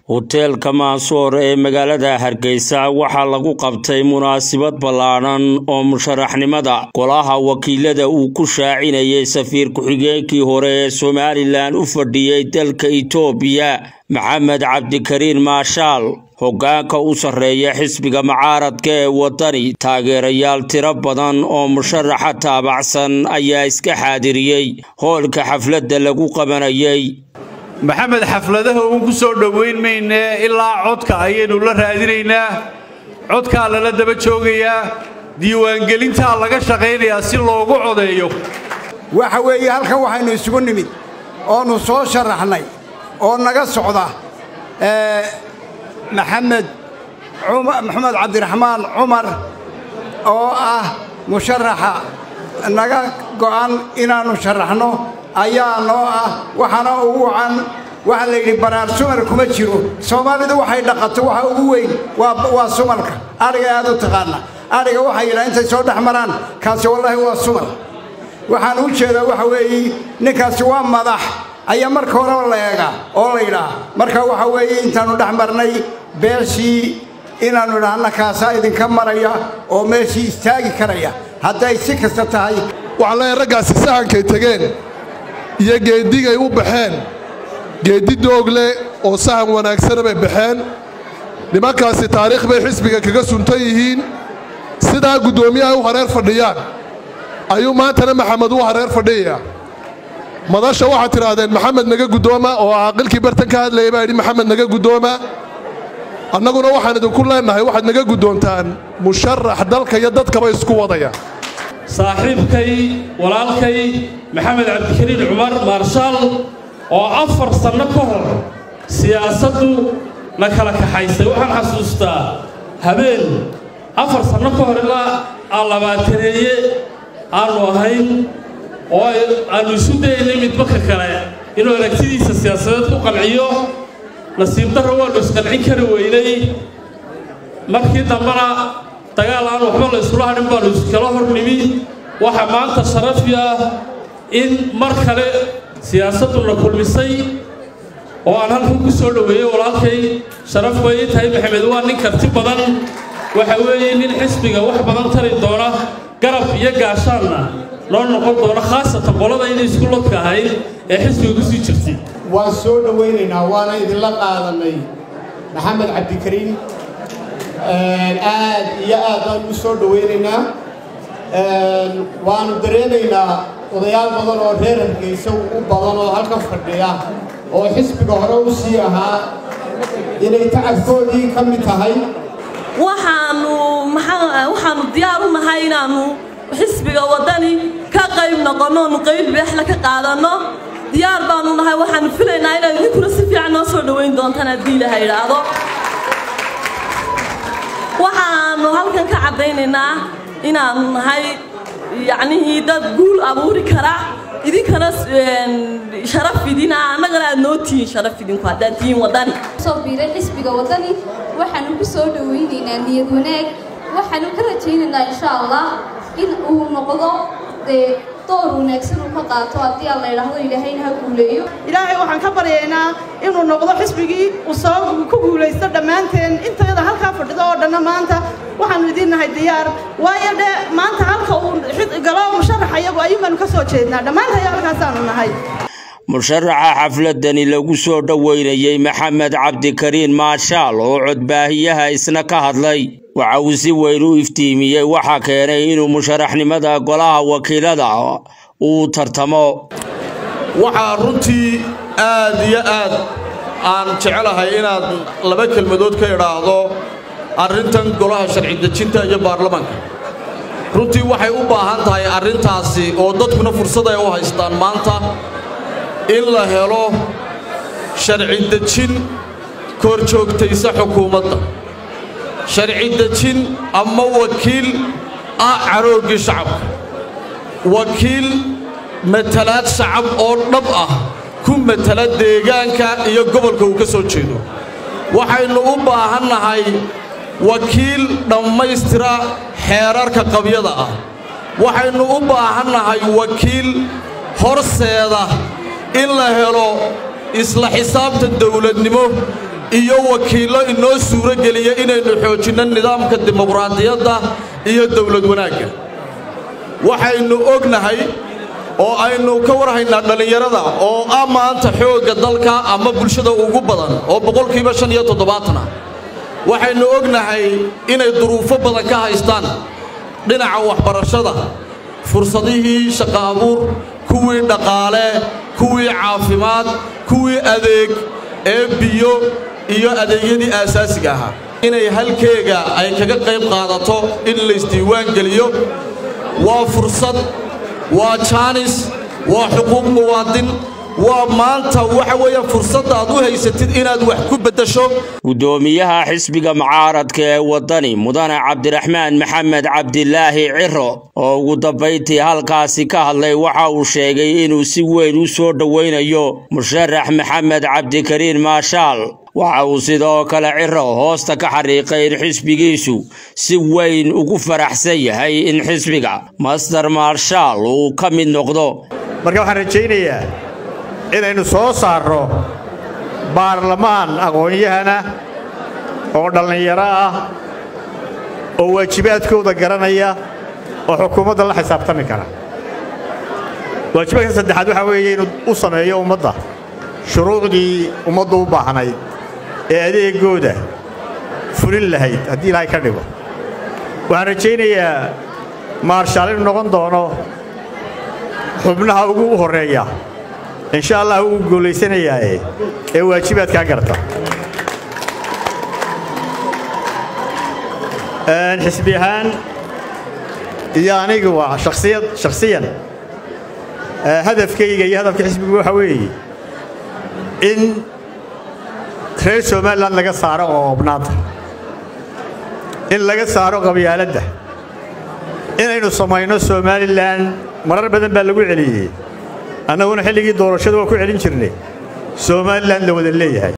hoteelka maansoor ee magaalada hargeysa waxaa lagu qabtay munaasabad ballaadhan oo musharaxnimada golaha wakiilada uu ku shaacinayay safiir ku-xigeenkii hore ee somalilan u fadhiyey dalka itoobiya maxamed cabdikariin maashaal hoggaanka u sarreeya xisbiga mucaaradka ee waddani taageerayaal tiro badan oo musharaxa taabacsan ayaa iska xaadiriyey hoolka xafladda lagu qabanayay maxamed xafladaha uun ku soo dhowayn maynee ilaa codka ayaynu la raadinaynaa codkaa lala daba joogayaa diiwaangelintaa laga shaqaynayaa si loogu codeeyo waxa weeye halkan waxaynu isugu nimid oonu soo sharaxnay oo naga socda maxamed maxamed cabdiraxmaan cumar oo ah musharaxa naga go'an inaannu sharaxno ayaa noo ah waxaana ugu wacan waxaa la yidhi baraar sumar kuma jiro soomaalidu waxay dhaqato waxa ugu weyn waa sumalka adhiga aad u taqaana adhiga waxay yidhaha intay soo dhex maraan kaasi wallaahi waa sumar waxaan u jeedaa waxa weeye ninkaasi waa madax ayaa marka horeba la eegaa oo la yidhaah marka waxa weeye intaannu dhex marnay beeshii inaannu idhaahna kaasaa idinka maraya oo meeshii istaagi karaya hadday si kasta tahay waxaan leeyahay raggaasi sahankay tegeen iyo geeddigay u baxeen geeddi doogle oo sahan wanaagsana bay baxeen nimankaasi taariikh bay xisbiga kaga suntan yihiin sidaa guddoomiyaha u hareer fadhiyaan ayuu maantana maxamed u hareer fadhiyayaa madasha waxaad tidhaahdeen maxamed naga guddooma oo caaqilkii bartan ka hadlayay baa yidhi maxamed naga guddooma annaguna waxaan idinku leennahay waxaad naga guddoontaan musharax dalka iyo dadkaba isku wadaya saaxiibkay walaalkay maxamed cabdikariin cumar maarshaal oo afar sanno ka hor siyaasaddu na kala kaxaysay waxaan xasuustaa habeen afar sanno ka hor ilaa aan labaataneeye aannu ahayn oo aannu isu dayaynay midba ka kale inuu aragtidiisa siyaasadeed ku qanciyo nasiib darro waannu isqancin kari weynay markii dambena dagaal aan waxba la iskula hadhin baannu iskala hor nimi waxaa maanta sharafi ah in mar kale siyaasadduna kulmisay oo aan halkan ku soo dhoweeyey walaalkay sharaf bay tahay maxamed waa nin karti badan waxa weeye nin xisbiga wax badan tari doona garab iyo gaashaanna noo noqon doona khaasatan qolada inay isku lodka ahayd ee xisbiga ku sii jirtay waan soo dhowaynaynaa waana idinla qaadannay maxamed cabdikariin aad iyo aad baan u soo dhowaynaynaa waannu dareemaynaa odayaal badan oo reer hargeysa u badan oo halkan fadhiya oo xisbiga hore u sii ahaa inay tacabkoodii ka mid tahay waxaannu waxaannu diyaar u nahay inaannu xisbiga waddani ka qayb noqonno onu qayb beexla ka qaadanno diyaar baannu nahay waxaannu filaynaa inaad idinkuna si fiican noo soo dhowayn doontaan haddii ilaha idhaahdo waxaannu halkan ka caddaynaynaa inaannu nahay yacnihii dad guul abuuri kara idinkana sharaf idina annagana aad noo tihiin sharaf idinku haddaad tihiin waddani soo biiray xisbiga waddani waxaanu ku soo dhowaynaynaa niyad wanaag waxaanu ka rajaynaynaa insha allah in uu noqdo dee door wanaagsan uu ka qaato haddii aan la idhaahdo ilaahayna ha guuleeyo ilaahay waxaan ka baryaynaa inuu noqdo xisbigii uu soo ku guulaysto dhammaanteen intayada halkaa fadhido oo dhanna maanta waxaanu idiin nahay diyaar waayo dhe maanta halka uu galo musharax ayagu ayuun baanu ka soo jeednaa dhammaantaya halkaasaanu nahay musharaxa xafladani lagu soo dhoweynayey maxamed cabdikariin maashaal oo codbaahiyaha isna ka hadlay waxa uu si weyn u iftiimiyey waxaa keenay inuu musharaxnimada golaha wakiilada uu tartamo waxaa runtii aad iyo aad aan jecelahay inaad laba kelmadood ka idhaahdo arrintan golaha sharci dejinta iyo baarlamaanka runtii waxay u baahan tahay arrintaasi oo dadkuna fursad ay u haystaan maanta in la helo sharci dejin kor joogtaysa xukuumadda sharci dejin ama wakiil ah carooggii shacabka wakiil matalaad shacab oo dhab ah ku matala deegaanka iyo gobolka uu ka soo jeedo waxaynu u baahannahay wakiil dhammaystira xeerarka qabyada ah waxaynu u baahannahay wakiil horseeda in la helo isla xisaabta dawladnimo iyo wakiillo inoo suuro geliya inaynu xoojinno nidaamka dimuqraadiyadda iyo dowlad wanaagga waxaynu ognahay oo aynu ka warhaynaa dhallinyarada oo ah maanta xoogga dalka ama bulshada ugu badan oo boqolkiiba shan iyo toddobaatan ah waxaynu ognahay inay duruufo badan ka haystaan dhinaca waxbarashada fursadihii shaqo abuur kuwii dhaqaale kuwii caafimaad kuwii adeeg ee biyo iyo adeegyadii aasaasiga ahaa inay halkeega ay kaga qayb qaadato in laysdiiwaan geliyo waa fursad waa jaanis waa xuquuq muwaadin waa maanta waxa weeyaan fursadda aad u haysatid inaad wax ku beddesho guddoomiyaha xisbiga mucaaradka ee waddani mudane cabdiraxmaan maxamed cabdilaahi ciro oo ugu dambayntii halkaasi ka hadlay waxa uu sheegay inuu si weyn u soo dhowaynayo musharax maxamed cabdikariin maashaal waxa uu sidoo kale ciro hoosta ka xariiqay in xisbigiisu si weyn ugu faraxsan yahay in xisbiga master marshaal uu ka mid noqdo marka waxaan rajaynayaa inaynu soo saarro baarlamaan aqoon-yahana oo dhallinyaro ah oo waajibaadkooda garanaya oo xukuumadda la xisaabtami kara waajibaadka saddexaad waxaa weeye inuu u sameeyo ummadda shuruucdii ummaddu u baahnayd ee adeegooda fulin lahayd haddii ilaahay ka dhigo waxaan rajaynayaa maarshaal inuu noqon doono xubnaha ugu horreeya insha allah wuu guulaysanayaae ee waajibaadkaa garta xisbi ahaan iyo anigu waa shaksiyad shakhsiyan hadafkayga iyo hadafka xisbigu waxa weeye in reer somalilan laga saaro oo obnaanta in laga saaro qabyaaladda inaynu samayno somalilan marar badan baa lagu celiyey annaguna xilligii doorashada waa ku celin jirnay somalilan la wada leeyahay